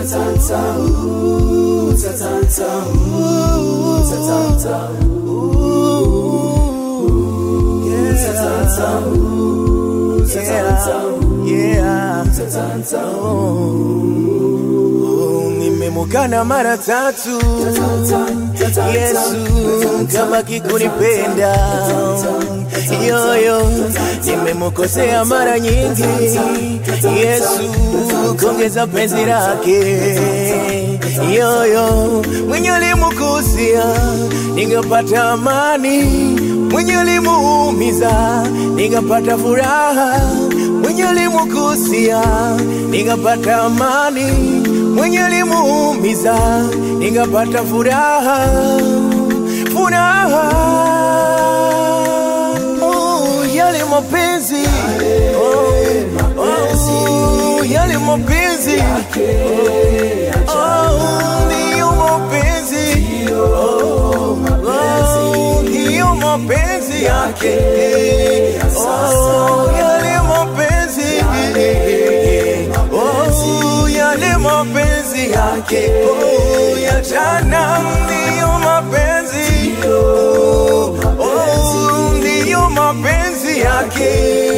Nimemukana mara tatu Yesu kama kikunipenda yoyo nimemukosea mara nyingi Yesu kongeza penzi lake yoyo mwenye alimukusia ningepata amani mwenye alimuumiza ningepata furaha mwenye alimukusia ningepata amani mwenye alimuumiza ningepata furaha furaha oh, yale mapenzi oh, oh, yale mapenzi oh, ndiyo mapenzi oh, oh, ndiyo mapenzi yake oh, yale mapenzi oh, yale mapenzi yake oh, ya jana ndiyo mapenzi oh, oh, ndiyo mapenzi yake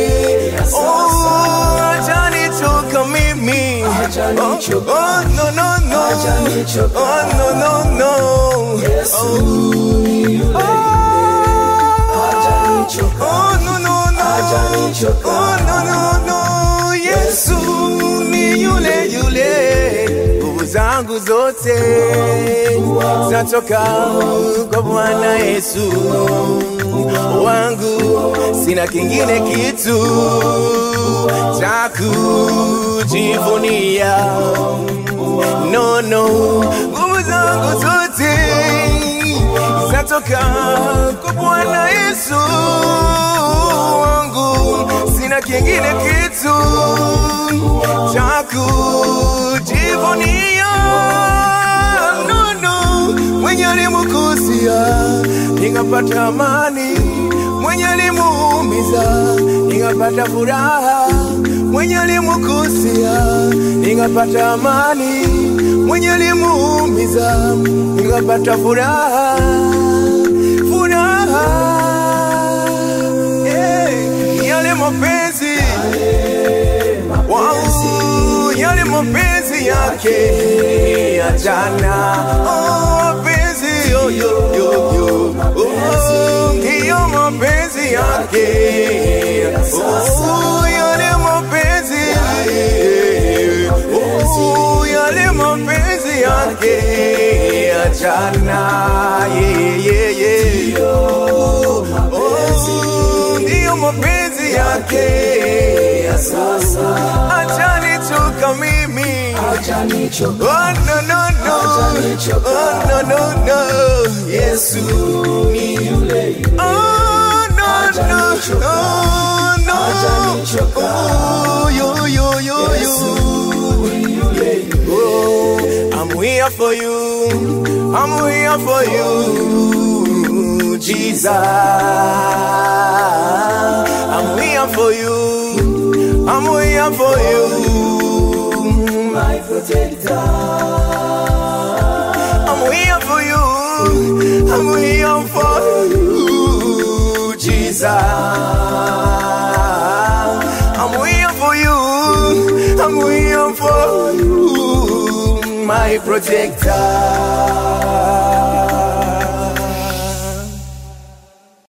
oh, ajanitoka mimi oh, oh, no, no, no. oh, no, no, no. oh, oh, no, no, no. Oh, no, no, no. Yesu ni yule yule, nguvu zangu zote zatoka kwa Bwana Yesu wangu, sina kingine kitu cha kujivunia. No, no, nguvu zangu zote zatoka kwa Bwana Yesu wangu, sina kingine kitu cha kujivunia. No, no, mwenye alimukusia ningapata amani, mwenye alimuumiza ningapata furaha, mwenye alimukusia ningapata amani, mwenye alimuumiza ningapata furaha, furaha hey, yale mapenzi Wow, yale mapenzi yake ya jana, oh, mapenzi yo yo yo yo, oh, ndiyo mapenzi yake, oh, yale mapenzi, oh, yale mapenzi yake ya jana, yeah, yeah, yeah, oh, ndiyo mapenzi yake ya sasa, acha nichoka mimi Oh no no no Oh no no no Yesu ni yule Oh no no Oh no Oh yo yo yo yo Oh I'm here for you I'm here for you Jesus I'm here for you I'm here for you my protector. I'm here for you. I'm here for you, Jesus. I'm here for you. I'm here for you, my protector.